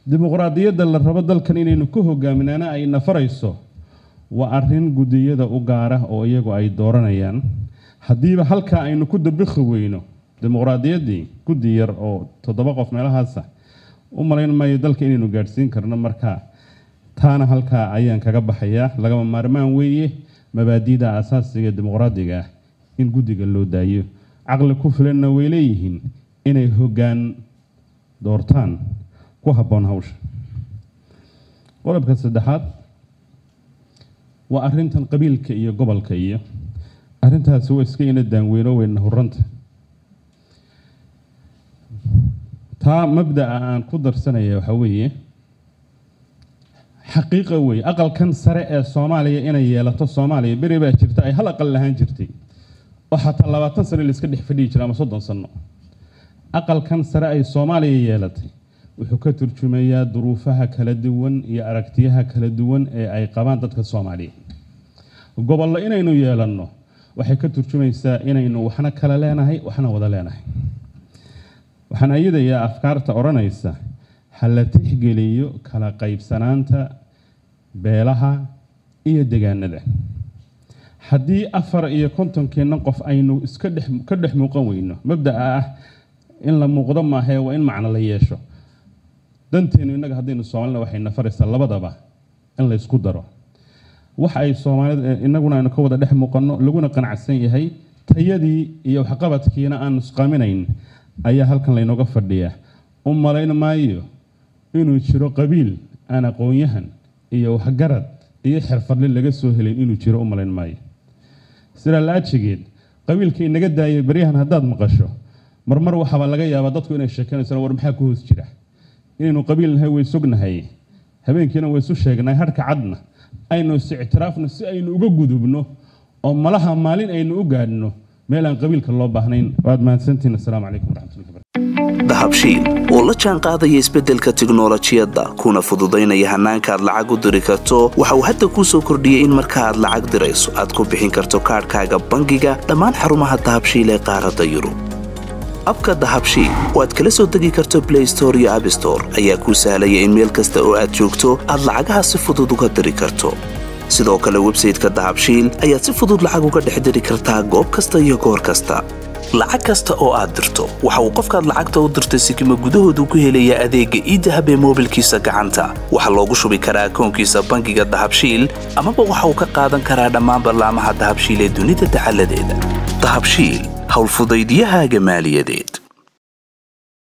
dimuqraadiyadda la rabo dalkan inaynu ku hogaaminaana ay nafarayso waa arrin guddiyada u gaara oo iyagu ay dooranayaan haddiiba halkaa aynu ku dabikhi weyno dimuqraadiyaddii guddi yar oo toddoba qof meelahaasa u malayn maayo dalka inaynu gaadhsiin karno markaa taana halkaa ayaan kaga baxayaa lagama maarmaan weeye mabaadiida asaasiga dimuqraadiga ah in guddiga loo daayo caqli ku filanna way leeyihiin inay hoggaan doortaan ku habboon hawsha qodobka saddexaad waa arrintan qabiilka iyo gobolka iyo arrintaasi waa iska ina daanweyno weyna huranta taa mabda'a aan ku darsanaya waxaa weeye xaqiiqa weeye aqalkan sare ee soomaaliya inay yeelato soomaaliya beri baa jirta ay hal aqal lahaan jirtay oo xataa labaatan sano la iska dhex fadhiyi jira ama soddon sano aqalkan sare ay soomaaliya yeelatay wuxuu ka turjumayaa duruufaha kala duwan iyo aragtiyaha kala duwan ee ay qabaan dadka soomaaliya gobollo inaynu yeelanno waxay ka turjumaysaa inaynu waxna kala leenahay waxna wada leenahay waxaan ayadayaa afkaarta odhanaysa ha la tixgeliyo kala qaybsanaanta beelaha iyo degaanada haddii afar iyo kontonkeenna qof aynu iska dhex ka dhex muuqan weyno mabda'a ah in la muuqdo maahee waa in macno la yeesho danteenu innaga haddaynu soomaalina waxay nafaraysaa labadaba in la ysku daro wax ay soomaalida innaguna aynu ka wada dhex muuqanno laguna qanacsan yahay tayadii iyo waxqabadkiina aan nusqaaminayn ayaa halkan laynooga fadhiyaa u malayn maayo inuu jiro qabiil aan aqoon-yahan iyo waxgarad iyo xirfadle laga soo helin inuu jiro u malayn maayo sidaa la-ajigeed qabiilka inaga daayay baryahan haddaad maqasho marmar waxaaba laga yaabaa dadku inay sheekeynayso war maxaa ku hoos jira inaynu qabiil nahay way sognahay habeenkiina way isu sheegnay harka cadna aynu is ictiraafno si aynu uga gudubno oo malaha maalin aynu u gaadhno meel aan qabiilka loo baahnayn waad mahadsantihin assalaamu calaykum waraxmatullahi dahabshiil oo la jaan qaadaya isbeddelka tiknolojiyadda kuna fududaynaya hannaanka aad lacag u diri karto waxa uu hadda kuu soo kordhiyey in marka aad lacag dirayso aad ku bixin karto kaadhkaaga bangiga dhammaan xarumaha dahabshiil ee qaaradda yurub abka dahabshiil oo aad kala soo degi karto blay store iyo abstore ayaa kuu sahlaya in meel kasta oo aad joogto aad lacagaha si fudud uga diri karto sidoo kale websayteka dahabshiil ayaad si fudud lacag uga dhex diri kartaa goob kasta iyo goor kasta lacag kasta oo aad dirto waxa uu qofkaad lacagta u dirtay sikima gudahoodu ku helayaa adeegga iidahab ee moobilkiisa gacanta waxaa loogu shubi karaa akoonkiisa bangiga dahabshiil amaba waxa uu ka qaadan karaa dhammaan ballaamaha dahabshiil ee dunida dacaladeeda dahabshiil howlfudaydyahaaga maaliyadeed